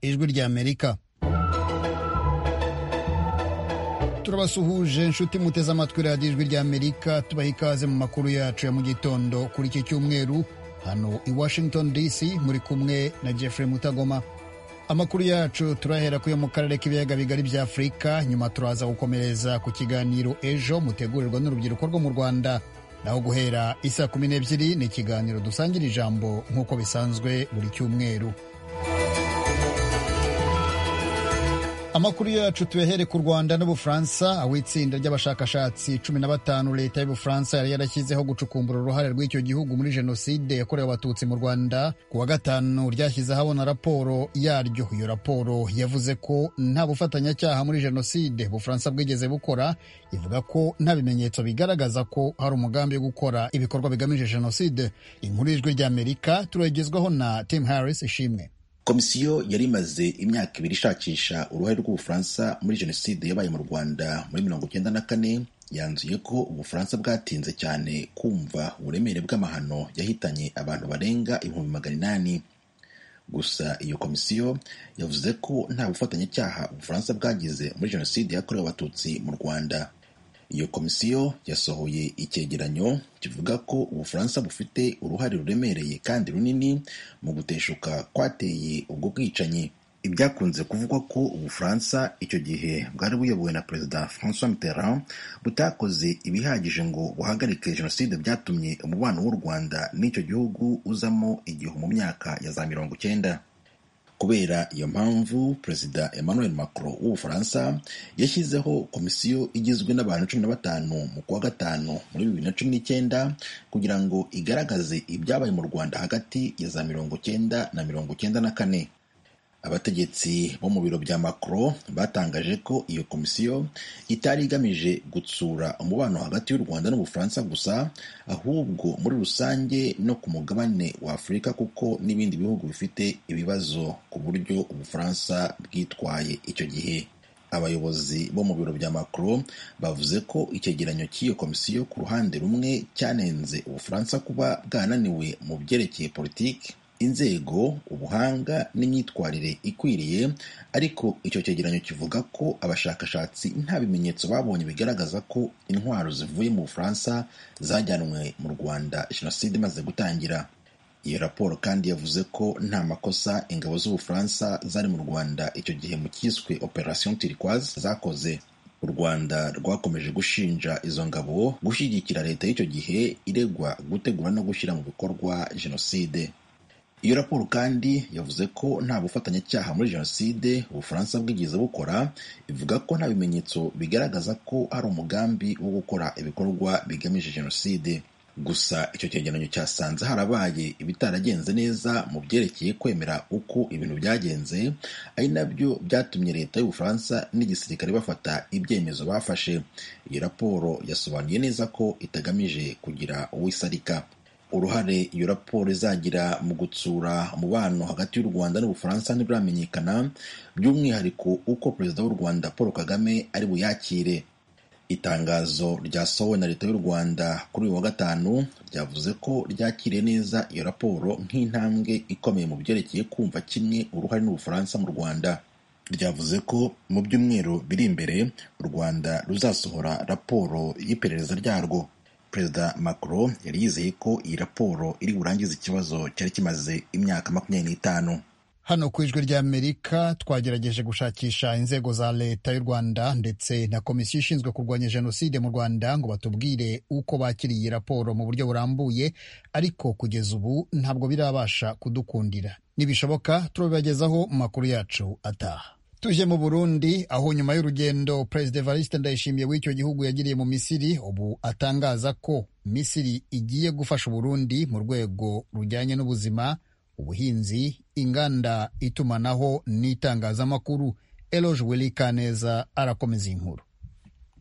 ry'Amerika turabasuhuje inshuti muteze amatwi radiyo ijwi ry'amerika tubaha ikaze mu makuru yacu ya mu gitondo kuri iki cyumweru hano i washington dc muri kumwe na jeffrey mutagoma amakuru yacu turahera kuyo mu karere k'ibiyaga bigari bya afurika nyuma turaza gukomereza ku kiganiro ejo mutegurirwa n'urubyiruko rwo mu rwanda naho guhera isa kumi n'ebyiri ni ikiganiro dusangira ijambo nk'uko bisanzwe buri cyumweru amakuru yacu tuyahere ku rwanda n'ubufaransa aho itsinda ry'abashakashatsi cumi na batanu leta y'ubufaransa yari yarashyizeho gucukumbura uruhare rw'icyo gihugu muri jenoside yakorewe abatutsi mu rwanda ku wa gatanu ryashyize ahabona raporo yaryo iyo raporo yavuze ko nta bufatanyacyaha muri jenoside ubufaransa bwigeze bukora ivuga ko nta bimenyetso bigaragaza ko hari umugambi wo gukora ibikorwa bigamije jenoside inkuru y'ijwi ry'amerika turagezwaho na tim harris ishimwe komisiyo yari imaze imyaka ibiri ishakisha uruhare rw'ubufaransa muri jenoside yabaye mu rwanda muri mirongo icyenda na kane yanzuye ko ubufaransa bwatinze cyane kumva uburemere bw'amahano yahitanye abantu barenga ibihumbi magana inani gusa iyo komisiyo yavuze ko nta bufatanyacyaha ubufaransa bwagize muri jenoside yakorewe abatutsi mu rwanda iyo komisiyo yasohoye icyegeranyo kivuga ko ubufaransa bufite uruhare ruremereye kandi runini mu guteshuka kwateye ubwo bwicanyi ibyakunze kuvugwa ko ubufaransa icyo gihe bwari buyobowe na perezida francois mitterrand butakoze ibihagije ngo buhagarike jenoside byatumye umubano w'u rwanda n'icyo gihugu uzamo igihu mu myaka ya za mirongo icyenda kubera iyo mpamvu perezida emmanuel macron w'ubufaransa yashyizeho komisiyo igizwe n'abantu cumi na batanu mu kwa gatanu muri bibiri na cumi n'icyenda kugira ngo igaragaze ibyabaye mu rwanda hagati ya za mirongo icyenda na mirongo icyenda na kane abategetsi bo mu biro bya macron batangaje ko iyo komisiyo itari igamije gutsura umubano hagati y'u rwanda n'ubufaransa gusa ahubwo muri rusange no ku mugabane wa afurika kuko n'ibindi bihugu bifite ibibazo ku buryo ubufaransa bwitwaye icyo gihe abayobozi bo mu biro bya macron bavuze ko icyegeranyo cy'iyo komisiyo ku ruhande rumwe cyanenze ubufaransa kuba bwananiwe mu byerekeye politiki inzego ubuhanga n'imyitwarire ikwiriye ariko icyo cyegeranyo kivuga ko abashakashatsi nta bimenyetso babonye bigaragaza ko intwaro zivuye mu bufaransa zajyanwe mu rwanda jenoside imaze gutangira iyo raporo kandi yavuze ko nta makosa ingabo z'ubufaransa zari mu rwanda icyo gihe mu cyiswe operation turquoise zakoze u rwanda rwakomeje gushinja izo ngabo gushyigikira leta y'icyo gihe iregwa gutegura no gushyira mu bikorwa jenoside iyo raporo kandi yavuze ko nta bufatanyacyaha muri jenoside ubufaransa bwigeze bukora ivuga ko nta bimenyetso bigaragaza ko hari umugambi wo gukora ibikorwa bigamije jenoside gusa icyo cyegeranyo cyasanze harabaye ibitaragenze neza mu byerekeye kwemera uko ibintu byagenze ari nabyo byatumye leta y'ubufaransa n'igisirikare bafata ibyemezo bafashe iyi raporo yasobanuye neza ko itagamije kugira uwo isarika uruhare iyo raporo izagira mu gutsura umubano hagati y'u rwanda n'ubufaransa ntibiramenyekana by'umwihariko uko perezida w'u rwanda paul kagame ari buyakire itangazo ryasohowe na leta y'u rwanda kuri uyu wa gatanu ryavuze ko ryakiriye neza iyo raporo nk'intambwe ikomeye mu byerekeye kumva kimwe uruhare n'ubufaransa mu rwanda ryavuze ko mu byumweru biri imbere u rwanda ruzasohora raporo y'iperereza ryarwo perezida macron yari yizeye ko iyi raporo iri burangize ikibazo cyari kimaze imyaka makumyabiri n'itanu hano ku ijwi ry'amerika twagerageje gushakisha inzego za leta y'u rwanda ndetse na komisiyo ishinzwe kurwanya jenoside mu rwanda ngo batubwire uko bakiriye iyi raporo mu buryo burambuye ariko kugeza ubu ntabwo birabasha kudukundira nibishoboka turabibagezaho mu makuru yacu ataha tuje mu burundi aho nyuma y'urugendo perezida evariste ndayishimiye w'icyo gihugu yagiriye mu misiri ubu atangaza ko misiri igiye gufasha uburundi mu rwego rujyanye n'ubuzima ubuhinzi inganda itumanaho n'itangazamakuru eloge wili kaneza arakomeza inkuru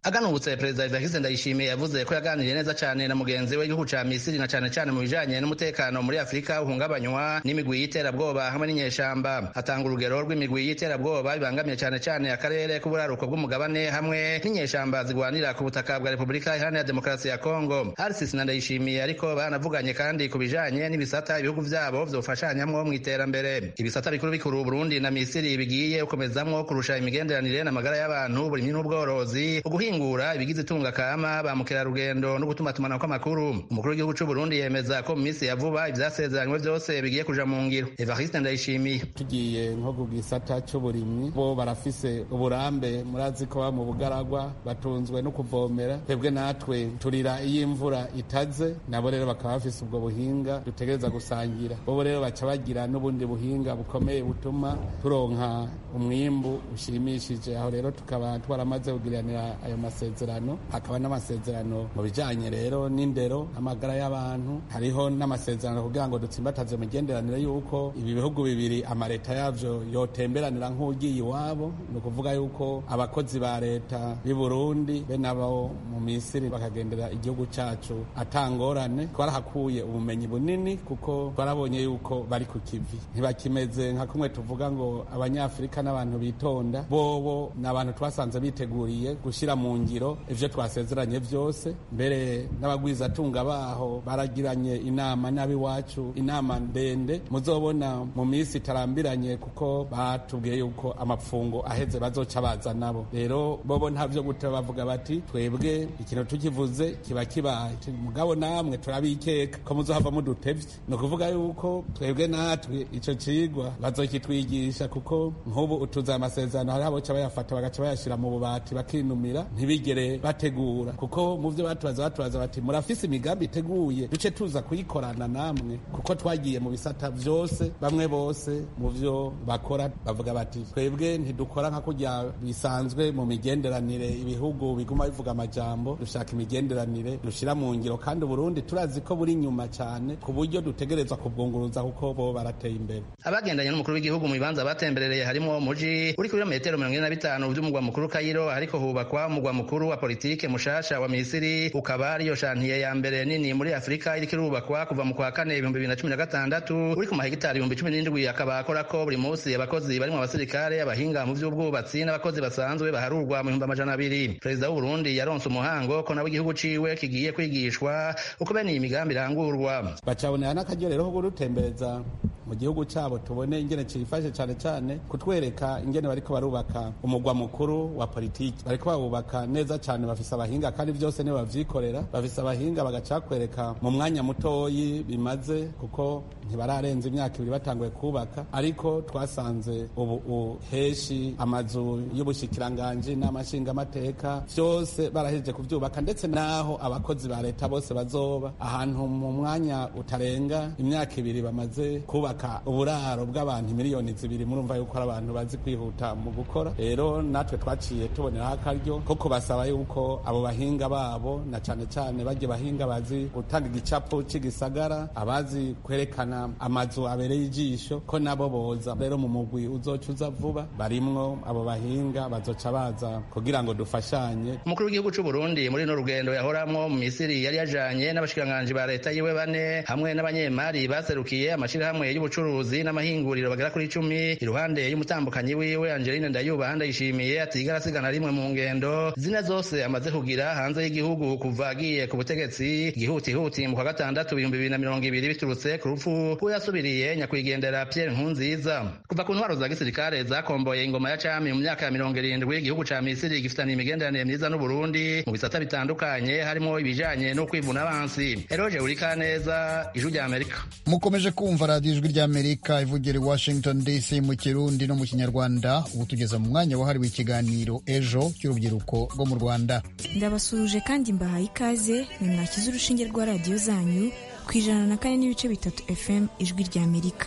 aganutse perezida Evariste Ndayishimiye yavuze ko yaganiriye neza cyane na mugenzi we w'igihugu ca Misiri na cane cane mu bijanye n'umutekano muri Afurika uhungabanywa n'imigwi y'iterabwoba hamwe n'inyeshamba hatanga urugero rw'imigwi y'iterabwoba ibangamiye cane cane akarere k'uburaruko bw'umugabane hamwe n'inyeshamba zigwanira ku butaka bwa Repubulika Iharanira Demokarasi ya Kongo RCC na Ndayishimiye ariko banavuganye kandi ku bijanye n'ibisata ibihugu vyabo vyofashanyamwo mu iterambere ibisata bikuru bikuru Burundi na Misiri bigiye gukomezamwo kurusha imigenderanire n'amagara y'abantu burimyi n'ubworozi guhingura ibigize itunga kama ba mukerarugendo no gutuma tumana kw'amakuru umukuru w'igihugu cy'u Burundi yemeza ko mu minsi ya vuba ivyasezeranywe byose bigiye kuja mu ngiro Evariste Ndayishimiye tugiye nko ku gisata cy'uburimyi bo barafise uburambe murazi ko ba mu bugaragwa batunzwe no kuvomera twebwe natwe turira iyo imvura itaze nabo rero bakaba bafise ubwo buhinga dutegereza gusangira bobo rero baca bagira n'ubundi buhinga bukomeye butuma turonka umwimbu ushimishije aho rero tukaba twaramaze kugiranira ayo masezerano hakaba n'amasezerano mu bijyanye rero n'indero amagara y'abantu hariho n'amasezerano kugira ngo dutsimbataze imigenderanire y'uko ibi bihugu bibiri amareta yabyo yotemberanira nk'ugiye iwabo ni ukuvuga y'uko abakozi ba leta b'i burundi be nabo mu misiri bakagendera igihugu cyacu atangorane twarahakuye ubumenyi bunini kuko twarabonye y'uko bari ku kivi ntibakimeze nka kumwe tuvuga ngo abanyafurika n'abantu bitonda bobo ni abantu twasanze biteguriye gushyira mu ngiro ibyo twasezeranye byose mbere n'abagwizatunga baho baragiranye inama n'ab'iwacu inama ndende muzobona mu minsi itarambiranye kuko batubwiye yuko amapfungo aheze bazoca baza nabo rero bobo ntabyo gutera bavuga bati twebwe ikintu tukivuze kiba kibaye mugabo namwe turabikeka ko muzohava mudutevye ni ukuvuga yuko twebwe natwe icyo kigwa bazokitwigisha kuko nk'ubu utuze amasezerano hariho aboca bayafata bagaca bayashyira mu bubati bakinumira ntibigere bategura kuko mu byo batubaza batubaza bati murafise imigambi iteguye duce tuza kuyikorana namwe kuko twagiye mu bisata byose bamwe bose mu byo bakora bavuga bati twebwe ntidukora nka kujya bisanzwe mu migenderanire ibihugu biguma bivuga amajambo dushaka imigenderanire dushyira mu ngiro kandi uburundi turazi ko buri nyuma cyane ku buryo dutegerezwa kubwunguruza kuko bo barateye imbere abagendanye n'umukuru w'igihugu mu bibanza batemberereye harimo umuji uri kuri metero mirongo ine na bitanu by'umugwa mukuru kayiro ariko hubakwa umugwa mukuru wa politike mushasha wa Misiri ukaba ariyo shantiye ya mbere nini muri Afurika iriko irubakwa kuva mu kwa kane ibihumbi bibiri na cumi na gatandatu uri ku mahegitari ibihumbi cumi n'indwi akaba akora ko buri munsi abakozi barimo abasirikare abahinga mu vy'ubwubatsi n'abakozi basanzwe baharurwa mu bihumbi amajana abiri perezida w'uburundi yaronse umuhango ko nabo igihugu ciwe kigiye kwigishwa uko bene iyi migambi irangurwa bacabonera n'akaryo rero ko kudutembereza mu gihugu cyabo tubone ingene cifashe cyane cyane kutwereka ingene bariko barubaka umugwa mukuru wa politiki bariko bawubaka neza cyane bafise abahinga kandi byose nibo bavyikorera bafise abahinga bagaca kwereka mu mwanya mutoyi bimaze kuko ntibararenza imyaka ibiri batanguye kubaka ariko twasanze ubu uheshi amazu y'ubushikiranganji n'amashingamateka byose barahejeje kubyubaka ndetse n'aho abakozi ba leta bose bazoba ahantu mu mwanya utarenga imyaka ibiri bamaze kubaka uburaro bw'abantu miliyoni zibiri murumva yuko ari abantu bazi kwihuta mu gukora rero natwe twaciye tuboneraho akaryo ko kubasaba yuko abo bahinga babo na cane cane bajya bahinga bazi gutanga igicapo c'igisagara abazi kwerekana amazu abereye ijisho ko nabo boza rero mu mugwi uzoca uza vuba barimwo abo bahinga bazoca baza kugira ngo dufashanye umukuru w'igihugu c'u Burundi muri no rugendo yahoramwo mu Misiri yari yajanye n'abashikiranganji ba leta yiwe bane hamwe n'abanyemari baserukiye amashirahamwe y'ubu ubucuruzi n'amahinguriro bagera kuri icumi iruhande y'umutambukanyi wiwe Angeline Ndayuba handayishimiye atigara asigana rimwe mu ngendo zine zose amaze kugira hanze y'igihugu kuva agiye ku butegetsi ihutihuti mu kwa gatandatu ibihumbi bibiri na mirongo ibiri biturutse ku rupfu rw'uyasubiriye nyakwigendera Pierre Nkurunziza kuva ku ntwaro za gisirikare zakomboye ingoma ya cami mu myaka ya mirongo irindwi igihugu ca Misiri gifitaniye imigenderanire myiza n'Uburundi mu bisata bitandukanye harimo ibijanye no kwivuna abansi Eroge Urikaneza ijwi rya Amerika mukomeje kumva radio ijwi ry'amerika ivugira i washington dc mu kirundi no mu kinyarwanda ubu tugeze mu mwanya wahariwe ikiganiro ejo cy'urubyiruko rwo mu rwanda ndabasuhuje kandi mbahaye ikaze ni mwakize urushinge rwa radiyo zanyu ku ijana na kane n'ibice bitatu fm ijwi ry'amerika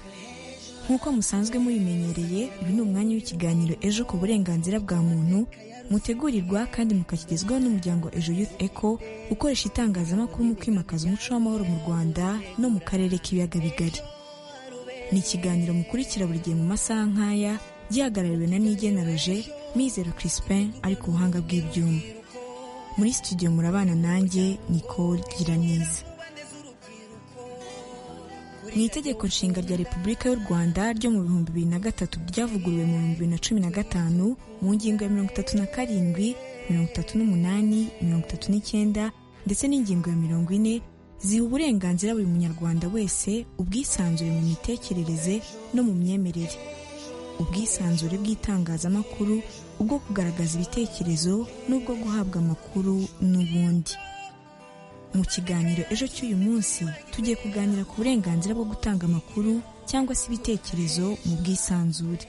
nk'uko musanzwe mubimenyereye uyu ni umwanya w'ikiganiro ejo ku burenganzira bwa muntu mutegurirwa kandi mukakigezwaho n'umuryango ejo youth eco ukoresha itangazamakuru mu kwimakaza umuco w'amahoro mu rwanda no mu karere k'ibiyaga bigari ni ikiganiro mukurikira buri gihe mu masaha nk'aya gihagarariwe na nigena roje mizero crispin ari ku buhanga bw'ibyuma muri studio murabana nanjye Nicole Giraneza mu itegeko nshinga rya repubulika y'u rwanda ryo mu bihumbi bibiri na gatatu ryavuguruwe mu bihumbi bibiri na cumi na gatanu mu ngingo ya mirongo itatu na karindwi mirongo itatu n'umunani mirongo itatu n'icyenda ndetse n'ingingo ya mirongo ine ziha uburenganzira buri munyarwanda wese ubwisanzure mu mitekerereze no mu myemerere ubwisanzure bw'itangazamakuru ubwo kugaragaza ibitekerezo n'ubwo guhabwa amakuru n'ubundi mu kiganiro ejo cy'uyu munsi tugiye kuganira ku burenganzira bwo gutanga amakuru cyangwa se ibitekerezo mu bwisanzure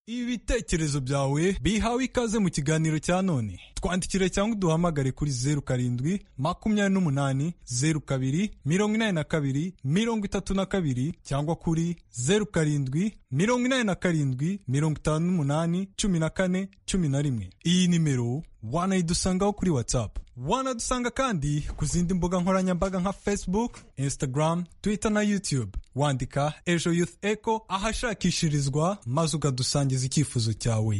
ibitekerezo byawe bihawe ikaze mu kiganiro cya none twandikire cyangwa uduhamagare kuri zeru karindwi makumyabiri n'umunani zeru kabiri mirongo inani na kabiri mirongo itatu na kabiri cyangwa kuri zeru karindwi mirongo inani na karindwi mirongo itanu n'umunani cumi na kane cumi na rimwe iyi nimero wanayidusangaho kuri watsapu wanadusanga kandi ku zindi mbuga nkoranyambaga nka facebook instagram twitter na youtube wandika ejo youth echo ahashakishirizwa maze ukadusangiza icyifuzo cyawe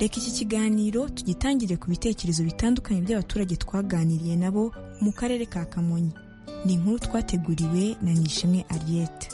reka iki kiganiro tugitangire ku bitekerezo bitandukanye by'abaturage twaganiriye nabo mu karere ka kamonyi ni inkuru twateguriwe na nishimwe ariete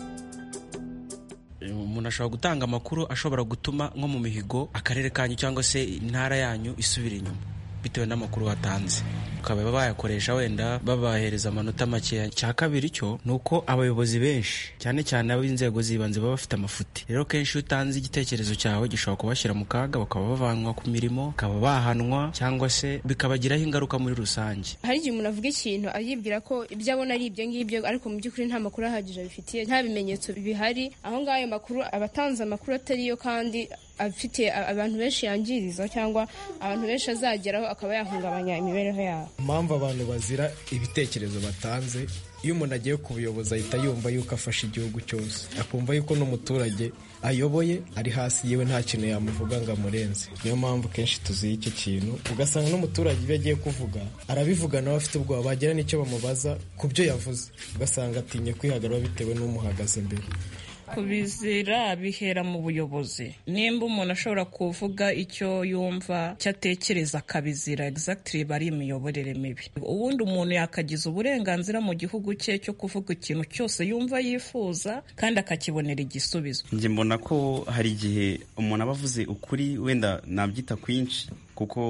umuntu ashobora gutanga amakuru ashobora gutuma nko mu mihigo akarere kanyu cyangwa se intara yanyu isubira inyuma bitewe n'amakuru watanze bakaba bayakoresha wenda babahereza amanota makeya cya kabiri cyo ni uko abayobozi benshi cyane cyane ab'inzego z'ibanze baba bafite amafuti rero kenshi iyo utanze igitekerezo cyawe gishobora kubashyira mu kaga bakaba bavanwa ku mirimo bakaba bahanwa cyangwa se bikabagiraho ingaruka muri rusange hari igihe umuntu avuga ikintu yibwira ko ibyo abona ari ibyo ngibyo ariko mu by'ukuri nta makuru ahagije abifitiye nta bimenyetso bihari aho ngaho ayo makuru abatanze amakuru atari yo kandi afite abantu benshi yangiriza cyangwa abantu benshi azageraho akaba yahungabanya imibereho yabo impamvu abantu bazira ibitekerezo batanze iyo umuntu agiye kubuyoboza ahita yumva yuko afashe igihugu cyose akumva yuko n'umuturage ayoboye ari hasi yewe nta kintu yamuvuga ngo amurenze niyo mpamvu kenshi tuziye icyo kintu ugasanga n'umuturage ibyo agiye kuvuga arabivuga nawe afite ubwoba bagira n'icyo bamubaza ku byo yavuze ugasanga atinye kwihagarara bitewe n'umuhagaze imbere kubizira bihera mu buyobozi nimba umuntu ashobora kuvuga icyo yumva icyo atekereza akabizira exactly bari imiyoborere mibi ubundi umuntu yakagiza uburenganzira mu gihugu cye cyo kuvuga ikintu cyose yumva yifuza kandi akakibonera igisubizo njye mbona ko hari igihe umuntu aba avuze ukuri wenda nabyita kwinshi kuko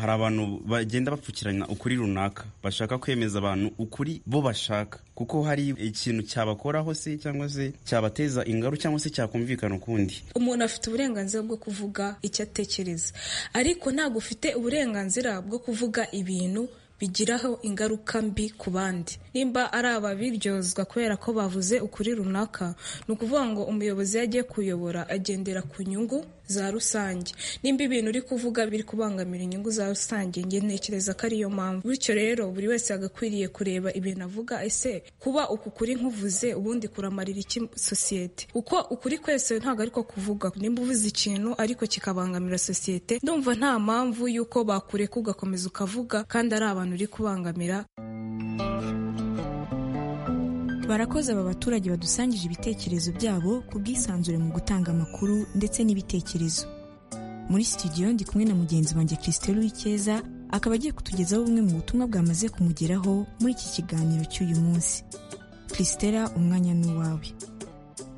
hari abantu bagenda bapfukiranya ukuri runaka bashaka kwemeza abantu ukuri bo bashaka kuko hari ikintu cyabakoraho se cyangwa se cyabateza ingaru cyangwa se cyakumvikana ukundi umuntu afite uburenganzira bwo kuvuga icyo atekereza ariko ntabwo ufite uburenganzira bwo kuvuga ibintu bigiraho ingaruka mbi ku bandi nimba ari ababiryozwa kubera ko bavuze ukuri runaka ni ukuvuga ngo umuyobozi iyo agiye kuyobora agendera ku nyungu za rusange nimba ibintu uri kuvuga biri kubangamira inyungu za rusange nge ntekereza ko ariyo mpamvu bityo rero buri wese yagakwiriye kureba ibintu avuga ese kuba uku kuri nkuvuze ubundi kuramarira iki sosiyete uko ukuri kwese ntabwo ariko kuvuga nimba uvuze ikintu ariko kikabangamira sosiyete ndumva nta mpamvu y'uko bakureka ugakomeza ukavuga kandi ari abantu uri kubangamira barakoze aba baturage badusangije ibitekerezo byabo ku bwisanzure mu gutanga amakuru ndetse n'ibitekerezo muri studio ndi kumwe na mugenzi wanjye christelle w'ikeza akaba agiye kutugezaho bumwe mu butumwa bwamaze kumugeraho muri iki kiganiro cy'uyu munsi christella umwanya n'uwawe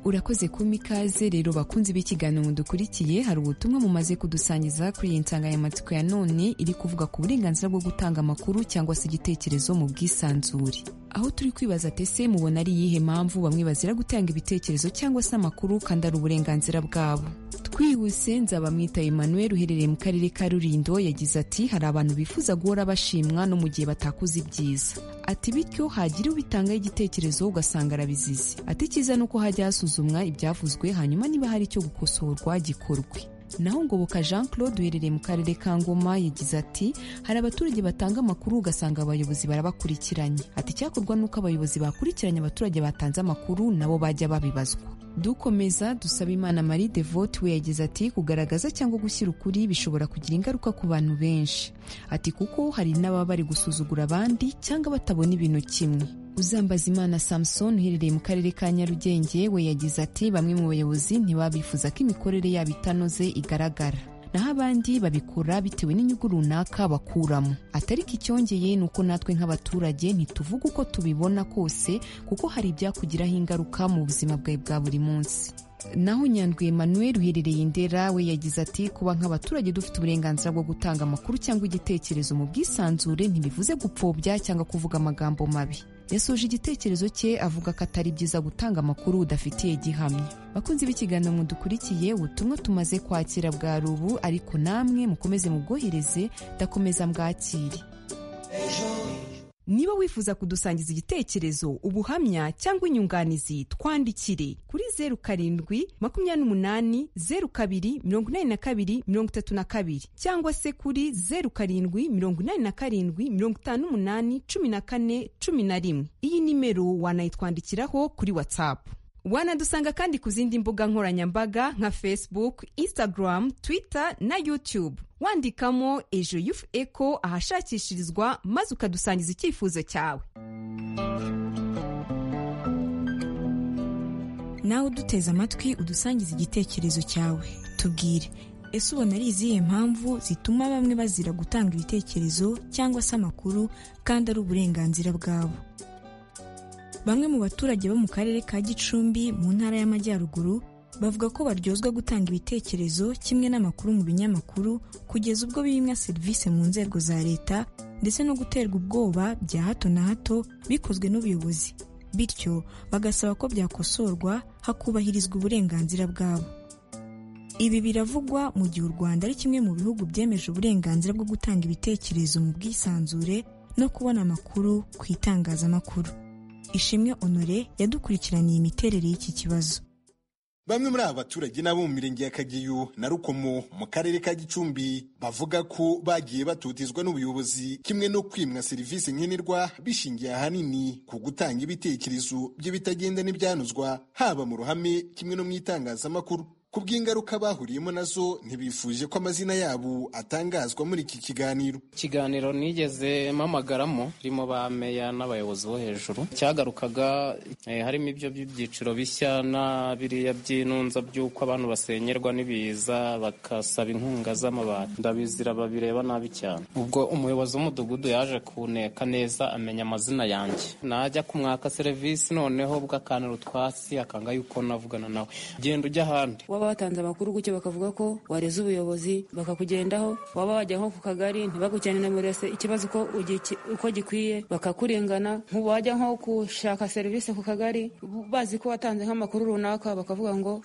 urakoze kumpa ikaze rero bakunze b'ikiganiro dukurikiye hari ubutumwa mumaze kudusangiza kuri iyi nsanganyamatsiko ya none iri kuvuga ku burenganzira bwo gutanga amakuru cyangwa se igitekerezo mu bwisanzure aho turi kwibaza tese mubona ari iyihe mpamvu bamwe bazira gutanga ibitekerezo cyangwa se amakuru kandi ari uburenganzira bwabo twihuse nzabamwita emmanuel uherereye mu karere ka rurindo yagize ati hari abantu bifuza guhora bashimwa no mu gihe batakuze ibyiza ati bityo hagira ubitangaho igitekerezo ugasanga arabizize ati icyiza ni uko hajya hasuzumwa ibyavuzwe hanyuma niba hari icyo gukosorwa gikorwe naho ngoboka jean claude uherereye mu karere ka ngoma yagize ati hari abaturage batanga amakuru ugasanga abayobozi barabakurikiranye ati icyakorwa ni uko abayobozi bakurikiranye abaturage batanze amakuru nabo bajya babibazwa dukomeza dusaba imana marie devote we yagize ati kugaragaza cyangwa gushyira ukuri bishobora kugira ingaruka ku bantu benshi ati kuko hari n'ababa bari gusuzugura abandi cyangwa batabona ibintu kimwe uzambaza imana samusoni uherereye mu karere ka nyarugenge we yagize ati bamwe mu bayobozi ntibabifuza ko imikorere yabo itanoze igaragara naho abandi babikora bitewe n'inyungu runaka bakuramo atari ko icyongeye ni uko natwe nk'abaturage ntituvuge uko tubibona kose kuko hari ibyakugiraho ingaruka mu buzima bwawe bwa buri munsi naho nyandwi Emmanuel uherereye indera we yagize ati kuba nk'abaturage dufite uburenganzira bwo gutanga amakuru cyangwa igitekerezo mu bwisanzure ntibivuze gupfobya cyangwa kuvuga amagambo mabi yasoje igitekerezo cye avuga ko atari byiza gutanga amakuru udafitiye gihamya bakunzi b'ikiganiro mudukurikiye ubutumwa tumaze kwakira bwa rubu ariko namwe mukomeze mubwohereze ndakomeza mbwakire niba wifuza kudusangiza igitekerezo ubuhamya cyangwa inyunganizi twandikire kuri zeru karindwi makumyabiri n'umunani zeru kabiri mirongo inani na kabiri mirongo itatu na kabiri cyangwa se kuri zeru karindwi mirongo inani na karindwi mirongo itanu n'umunani cumi na kane cumi na rimwe iyi nimero wanayitwandikiraho kuri watsapu wanadusanga kandi ku zindi mbuga nkoranyambaga nka facebook instagram twitter na youtube wandikamo ejo yufu eko ahashakishirizwa maze ukadusangiza icyifuzo cyawe nawe uduteze amatwi udusangiza igitekerezo cyawe tubwire ese ubona ari izihe mpamvu zituma bamwe bazira gutanga ibitekerezo cyangwa se amakuru kandi ari uburenganzira bwabo bamwe mu baturage bo mu karere ka gicumbi mu ntara y'amajyaruguru bavuga ko baryozwa gutanga ibitekerezo kimwe n'amakuru mu binyamakuru kugeza ubwo bimwa serivisi mu nzego za leta ndetse no guterwa ubwoba bya hato na hato bikozwe n'ubuyobozi bityo bagasaba ko byakosorwa hakubahirizwa uburenganzira bwabo ibi biravugwa mu gihe u rwanda ari kimwe mu bihugu byemeje uburenganzira bwo gutanga ibitekerezo mu bwisanzure no kubona amakuru ku itangazamakuru ishimwe honore yadukurikiraniye imiterere y'iki kibazo Bamwe muri aba baturage n'abo mu mirenge ya Kageyo na Rukomo mu karere ka Gicumbi bavuga ko bagiye batotezwa n'ubuyobozi kimwe no kwimwa serivisi nkenerwa bishingiye ahanini ku gutanga ibitekerezo byo bitagenda n'ibyanozwa haba mu ruhame kimwe no mu itangazamakuru ku bw'ingaruka bahuriyemo nazo ntibifuje ko amazina yabo atangazwa muri iki kiganiro ikiganiro nigeze mpamagaramo ririmo ba meya n'abayobozi bo hejuru cyagarukaga eh, harimo ibyo by'ibyiciro bishya na biriya by'inunza by'uko abantu basenyerwa n'ibiza bakasaba inkunga z'amabati ndabizira babireba nabi cyane ubwo umuyobozi w'umudugudu yaje kuneka neza amenya amazina yanjye najya kumwaka serivisi noneho bw'akanira utwatsi akanga yuko navugana nawe genda ujya ahandi waba watanze amakuru gutyo bakavuga ko wareze ubuyobozi bakakugendaho waba wajya nko ku kagari ntibagujyane na murese ikibazo uko ugi- uko gikwiye bakakurengana wajya nko gushaka serivisi ku kagari bazi ko watanze nk'amakuru runaka bakavuga ngo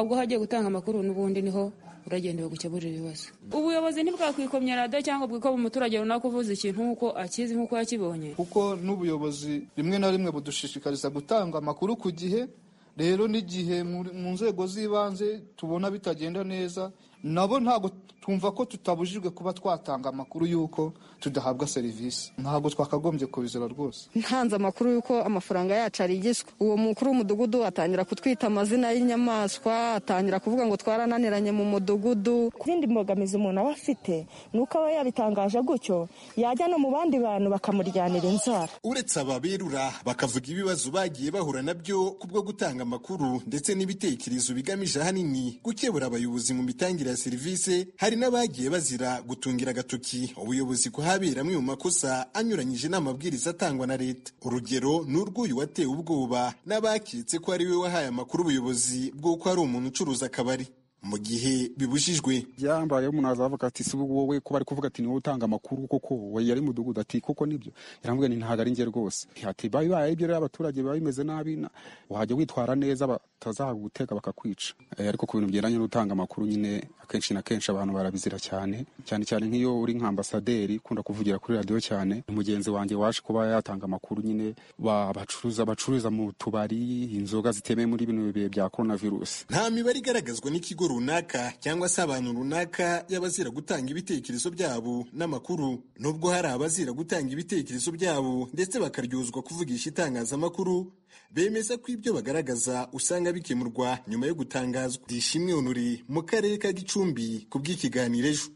ubwo hagiye gutanga amakuru n'ubundi niho uragenda bagukemurira ibibazo ubuyobozi ntibwakwikomya radiyo cyangwa bwikoba umuturage runaka uvuze ikintu nk'uko akizi nk'uko yakibonye kuko n'ubuyobozi rimwe na rimwe budushishikariza gutanga amakuru ku gihe rero n'igihe mu- mu nzego z'ibanze tubona bitagenda neza nabo ntabwo twumva ko tutabujijwe kuba twatanga amakuru y'uko tudahabwa serivisi ntabwo twakagombye kubizira rwose ntanze amakuru y'uko amafaranga yacu arigishwa uwo mukuru w'umudugudu atangira kutwita amazina y'inyamaswa atangira kuvuga ngo twarananiranye mu mudugudu ku yindi mbogamizi umuntu aba afite ni uko aba yabitangaje gutyo yajya no mu bandi bantu bakamuryanira inzara uretse ababerura bakavuga ibibazo bagiye bahura nabyo kubwo gutanga amakuru ndetse n'ibitekerezo bigamije ahanini gukebura abayobozi mu mitangire ya serivisi hari n'abagiye bazira gutungira agatoki ubuyobozi kuhabera amwe mu makosa anyuranyije n'amabwiriza atangwa na leta urugero ni urw'uyu watewe ubwoba n'abaketse ko ari we wahaye amakuru ubuyobozi bw'uko ari umuntu ucuruza akabari mu gihe bibujijwe byambaye umuntu azavuga ati si wowe kuba ari kuvuga ati niwe utanga amakuru koko we yari mudugudu ati koko nibyo yaramubwira nti ntabwo ari njye rwose ati babi baye ibyo rero abaturage biba bimeze nabi na- wajya witwara neza batazagutega bakakwica Eh, ariko ku bintu bigendanye n'utanga amakuru nyine akenshi na kenshi abantu barabizira cyane cyane cyane nk'iyo uri nk'ambasaderi ukunda kuvugira kuri radiyo cyane mugenzi wanjye waje kuba yatanga amakuru nyine ba- bacuruza bacururiza mu tubari inzoga zitemewe muri bino bihe bya korona virusi nta mibare igaragazwa n'ikigo runaka cyangwa se abantu runaka y'abazira gutanga ibitekerezo byabo n'amakuru nubwo hari abazira gutanga ibitekerezo byabo ndetse bakaryozwa kuvugisha itangazamakuru bemeza ko ibyo bagaragaza usanga bikemurwa nyuma yo gutangazwa dishimwe onuri mu karere ka gicumbi ku bw'ikiganiro ejo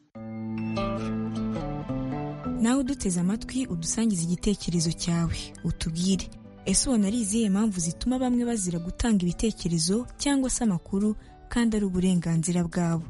nawe uduteze amatwi udusangiza igitekerezo cyawe utubwire ese ubona ari izihe mpamvu zituma bamwe bazira gutanga ibitekerezo cyangwa se amakuru kandi ari uburenganzira bwabo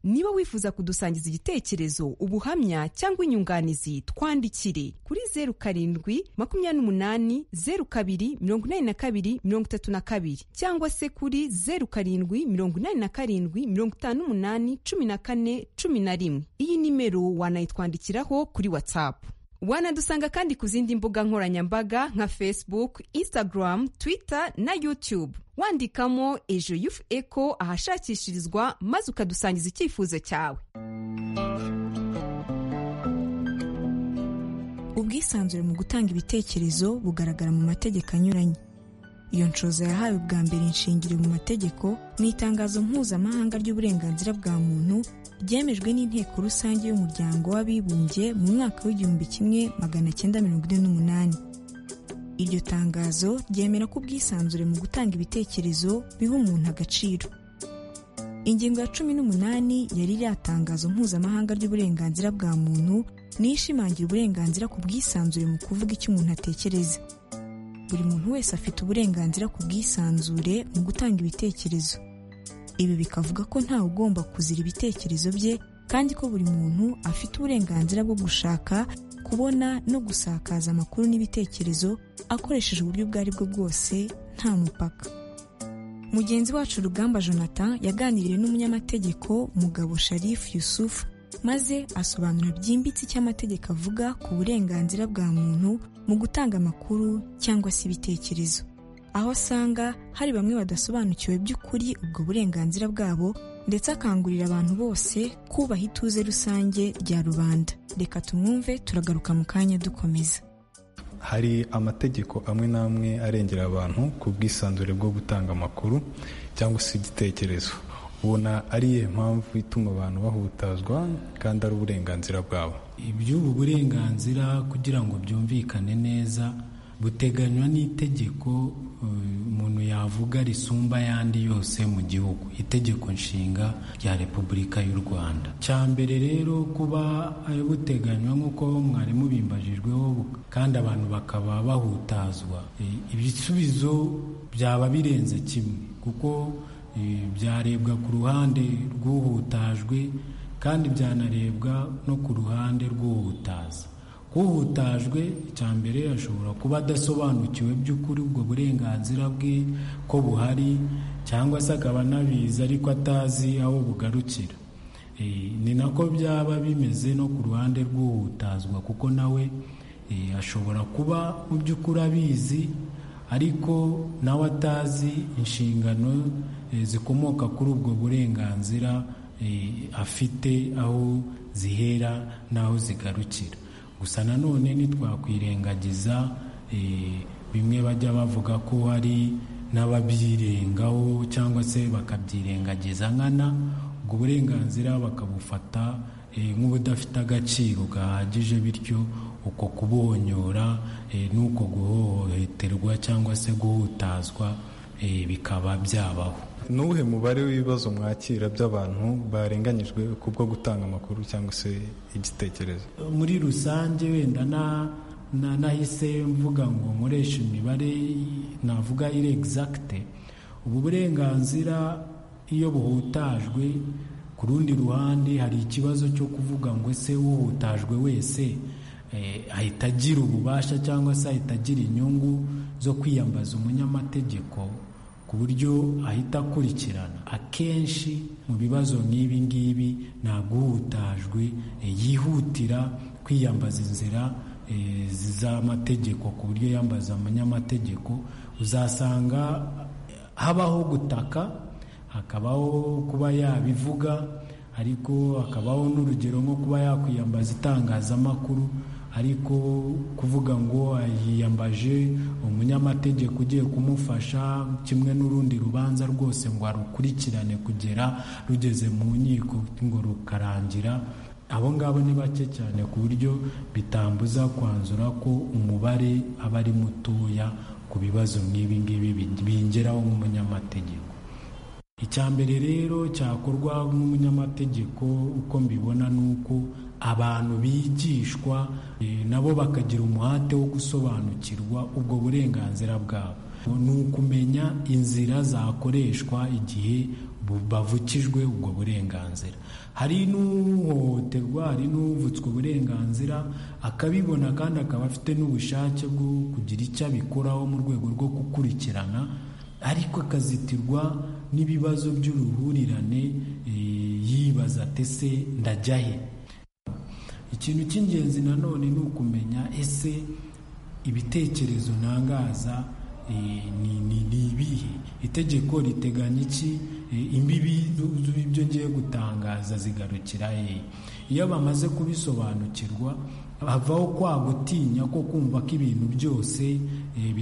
niba wifuza kudusangiza igitekerezo ubuhamya cyangwa inyunganizi twandikire kuri zeru karindwi makumyabiri n'umunani zeru kabiri mirongo inani na kabiri mirongo itatu na kabiri cyangwa se kuri zeru karindwi mirongo inani na karindwi mirongo itanu n'umunani cumi na kane cumi na rimwe iyi nimero wanayitwandikiraho kuri watsapu wanadusanga kandi ku zindi mbuga nkoranyambaga nka facebook instagram twitter na youtube wandikamo ejo yufu eko ahashakishirizwa maze ukadusangiza icyifuzo cyawe ubwisanzure mu gutanga ibitekerezo bugaragara mu mategeko anyuranye iyo nshoza yahawe bwa mbere inshingiye mu mategeko mu itangazo mpuzamahanga ry'uburenganzira bwa muntu ryemejwe n'inteko rusange y'umuryango w'abibumbye mu mwaka w'igihumbi kimwe magana cyenda mirongo ine n'umunani iryo tangazo ryemera ko ubwisanzure mu gutanga ibitekerezo biha umuntu agaciro ingingo ya cumi n'umunani yari iriya tangazo mpuzamahanga ry'uburenganzira bwa muntu niyo ishimangira uburenganzira ku bwisanzure mu kuvuga icyo umuntu atekereza buri muntu wese afite uburenganzira ku bwisanzure mu gutanga ibitekerezo ibi bikavuga ko ntawe ugomba kuzira ibitekerezo bye kandi ko buri muntu afite uburenganzira bwo gushaka kubona no gusakaza amakuru n'ibitekerezo akoresheje uburyo ubwo ari bwo bwose nta mupaka mugenzi wacu rugamba jonathan yaganiriye n'umunyamategeko mugabo sharif yusuf maze asobanura byimbitse icyo amategeko avuga ku burenganzira bwa muntu mu gutanga amakuru cyangwa se ibitekerezo aho asanga hari bamwe badasobanukiwe by'ukuri ubwo burenganzira bwabo ndetse akangurira abantu bose kubaha ituze rusange rya rubanda reka tumwumve turagaruka mu kanya dukomeza hari amategeko amwe n'amwe arengera abantu ku bwisanzure bwo gutanga amakuru cyangwa se igitekerezo ubona ariyo mpamvu ituma abantu bahutazwa kandi ari uburenganzira bwabo iby'ubu burenganzira kugira ngo byumvikane neza buteganywa n'itegeko umuntu yavuga risumba ayandi yose mu gihugu itegeko nshinga rya repubulika y'u rwanda cya mbere rero kuba buteganywa nk'uko mwarimu bimbajijweho kandi abantu bakaba bahutazwa ibisubizo byaba birenze kimwe kuko byarebwa ku ruhande rw'uhutajwe kandi byanarebwa no ku ruhande rw'uhutaza uhutajwe icya mbere ashobora kuba adasobanukiwe by'ukuri ubwo burenganzira bwe ko buhari cyangwa se akaba anabizi ariko atazi aho bugarukira ni nako byaba bimeze no ku ruhande rw'uhutazwa kuko nawe ashobora kuba mu by'ukuri abizi ariko nawe atazi inshingano zikomoka kuri ubwo burenganzira afite aho zihera n'aho zigarukira gusa nanone ntitwakwirengagiza bimwe bajya bavuga ko hari n'ababyirengaho cyangwa se bakabyirengagiza nkana ubwo burenganzira bakabufata nk'ubudafite agaciro gahagije bityo uko kubonyora n'uko guhohoterwa cyangwa se guhutazwa bikaba byabaho n'uwuhe mubare w'ibibazo mwakira by'abantu barenganyijwe kubwo gutanga amakuru cyangwa se igitekerezo muri rusange wenda nahise mvuga ngo nkoresha imibare navuga iri egizagite ubu burenganzira iyo buhutajwe ku rundi ruhande hari ikibazo cyo kuvuga ngo ese uhutajwe wese ahita agira ububasha cyangwa se ahita agira inyungu zo kwiyambaza umunyamategeko ku buryo ahita akurikirana akenshi mu bibazo nk'ibi ngibi ntabwo uhutajwe yihutira kwiyambaza inzira z'amategeko ku buryo yambaza umunyamategeko uzasanga habaho gutaka hakabaho kuba yabivuga ariko hakabaho n'urugero nko kuba yakwiyambaza itangazamakuru ariko kuvuga ngo yiyambaje umunyamategeko ugiye kumufasha kimwe n'urundi rubanza rwose ngo arukurikirane kugera rugeze mu nkiko ngo rukarangira abo ngabo ni bake cyane ku buryo bitambuza kwanzura ko umubare aba ari mutoya ku bibazo nk'ibi ngibi bingeraho nk'umunyamategeko icya mbere rero cyakorwa n'umunyamategeko uko mbibona ni uko abantu bigishwa nabo bakagira umuhate wo gusobanukirwa ubwo burenganzira bwabo ni ukumenya inzira zakoreshwa igihe bavukijwe ubwo burenganzira hari n'uhohoterwa hari n'uvutswe uburenganzira akabibona kandi akaba afite n'ubushake bwo kugira icyo abikoraho mu rwego rwo gukurikirana ariko akazitirwa n'ibibazo by'uruhurirane yibaza atese ndajya he ikintu cy'ingenzi nanone ni ukumenya ese ibitekerezo ntangaza ni ibihe itegeko riteganya iki imbibi z'ibyo ngiye gutangaza zigarukira he iyo bamaze kubisobanukirwa havaho kwa gutinya ko kumva ko ibintu byose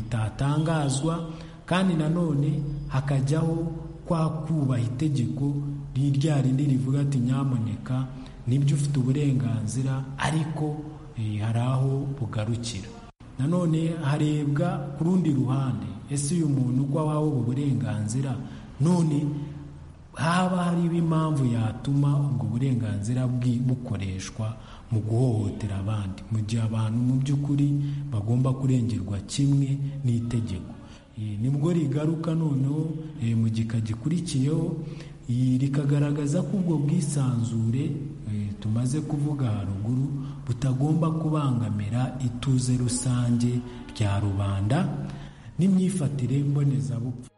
bitatangazwa kandi nanone hakajyaho kwa kubaha itegeko rya rindi rivuga ati nyamuneka nibyo ufite uburenganzira ariko hari aho bugarukira nanone harebwa ku rundi ruhande ese uyu muntu uko wawe ubu burenganzira none haba hariho impamvu yatuma ubwo burenganzira bukoreshwa mu guhohotera abandi mu gihe abantu mu by'ukuri bagomba kurengerwa kimwe n'itegeko nibwo rigaruka noneho mu gika gikurikiyeho rikagaragaza ko ubwo bwisanzure tumaze kuvuga haruguru butagomba kubangamira ituze rusange rya rubanda n'imyifatire mbonezabupfu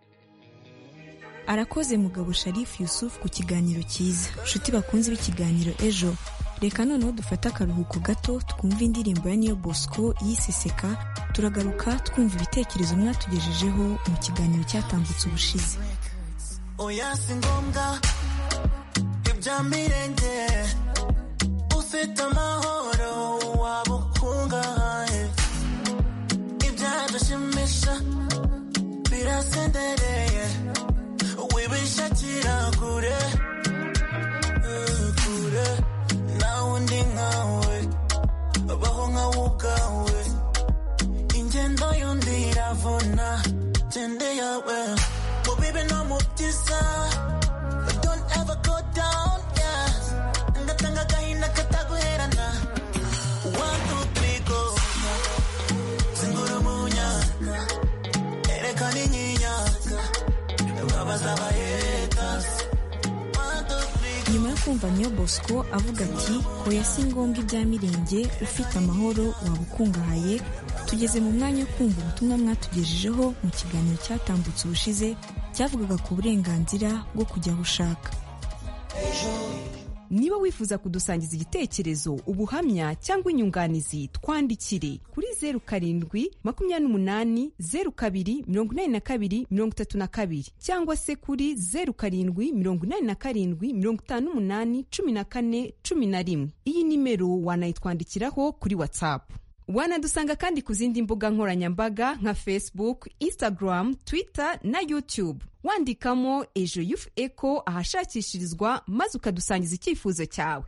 arakoze mugabo sharifu yusufu ku kiganiro cyiza nshuti bakunze b'ikiganiro ejo reka noneho dufate akaruhuko gato twumve indirimbo ya niyo bosco yiseseka turagaruka twumva ibitekerezo mwatugejejeho mu kiganiro cyatambutse ubushize oya si ngombwa ibyamirenge ufite amahoro waba ukungahaye ibyadushimisha birasendereye wibishakira kure kure nawe undi nkawe baho nkawe ubwawe ingendo y'undi iravuna gende yawe bibi no mu byiza don't ever go down yeah ndatanga agahinda kataguherana one two three go zingura umunyaka erekana inyinyaka babaza abahetasi nyuma yo kumva niyo bosco avuga ati hoya si ngombwa ibya mirenge ufite amahoro waba ukungahaye tugeze mu mwanya wo kumva ubutumwa mwatugejejeho mu kiganiro cyatambutse ubushize cyavugaga ku burenganzira bwo kujya aho ushaka niba wifuza kudusangiza igitekerezo ubuhamya cyangwa inyunganizi twandikire kuri zeru karindwi makumyabiri n'umunani zeru kabiri mirongo inani na kabiri mirongo itatu na kabiri cyangwa se kuri zeru karindwi mirongo inani na karindwi mirongo itanu n'umunani cumi na kane cumi na rimwe iyi nimero wanayitwandikiraho kuri watsapu wanadusanga kandi ku zindi mbuga nkoranyambaga nka facebook instagram twitter na youtube wandikamo ejo yufu eko ahashakishirizwa maze ukadusangiza icyifuzo cyawe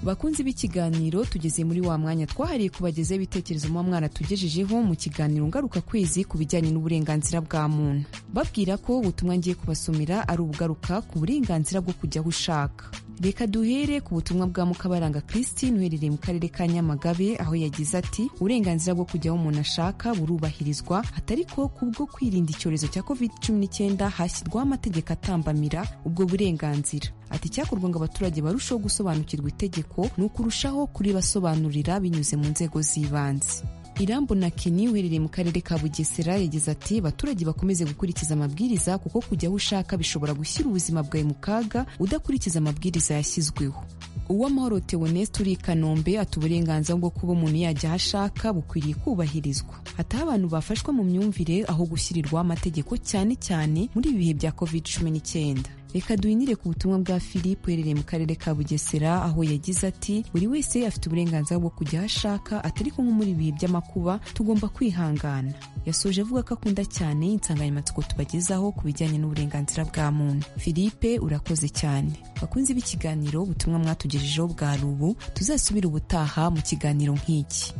bakunzi b'ikiganiro tugeze muri wa mwanya twahariye kubagezaho ibitekerezo muba mwaratugejejeho mu kiganiro ngaruka kwezi ku bijyanye n'uburenganzira bwa muntu babwira ko ubutumwa ngiye kubasomera ari ubugaruka ku burenganzira bwo kujya aho ushaka reka duhere ku butumwa bwa mukabaranga christine uherereye mu karere ka nyamagabe aho yagize ati uburenganzira bwo kujya aho umuntu ashaka burubahirizwa atari ko kubwo kwirinda icyorezo cya covid 19 hashyirwaho amategeko atambamira ubwo burenganzira ati icyakorwa ngo abaturage barusheho gusobanukirwa itegeko ni ukurushaho kuribasobanurira binyuze mu nzego z'ibanze irambo na kini uherereye mu karere ka bugesera yagize ati abaturage bakomeze gukurikiza amabwiriza kuko kujya aho ushaka bishobora gushyira ubuzima bwawe mu kaga udakurikiza amabwiriza yashyizweho uwamahoro teoneste uri i kanombe ati uburenganzira bwo kuba umuntu yajya aho ashaka bukwiriye kubahirizwa hataho abantu bafashwa mu myumvire aho gushyirirwaho amategeko cyane cyane muri ibi bihe bya covid cumi n'icyenda reka duhinire ku butumwa bwa philippe uherereye mu karere ka bugesera aho yagize ati buri wese afite uburenganzira bwo kujya aho ashaka atari ko nko muri ibihe by'amakuba tugomba kwihangana yasoje avuga ko akunda cyane insanganyamatsiko tubagezaho ku bijyanye n'uburenganzira bwa muntu philippe urakoze cyane bakunze b'ikiganiro ubutumwa mwatugejejeho bwa rubu tuzasubire ubutaha mu kiganiro nk'iki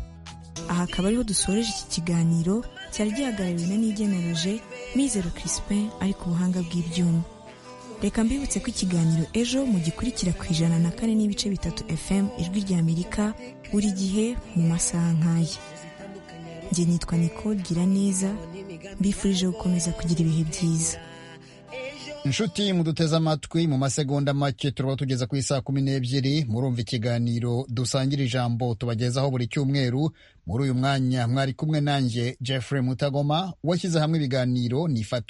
aha akaba ariho dusoreje iki kiganiro cyari gihagarariwe na n'igeneroje mizero crispin ari ku buhanga bw'ibyuma reka mbibutse ko ikiganiro ejo mu gikurikira ku ijana na kane n'ibice bitatu fm ijwi ry'amerika buri gihe mu masaha nk'aya njye nitwa Nicole Giraneza mbifurije gukomeza kugira ibihe byiza inshuti muduteze amatwi mu masegonda make turaba tugeza ku isaa kumi n'ebyiri murumva ikiganiro dusangira ijambo tubagezaho buri cyumweru muri uyu mwanya mwari kumwe nanjye jeffrey mutagoma washyize hamwe ibiganiro nifata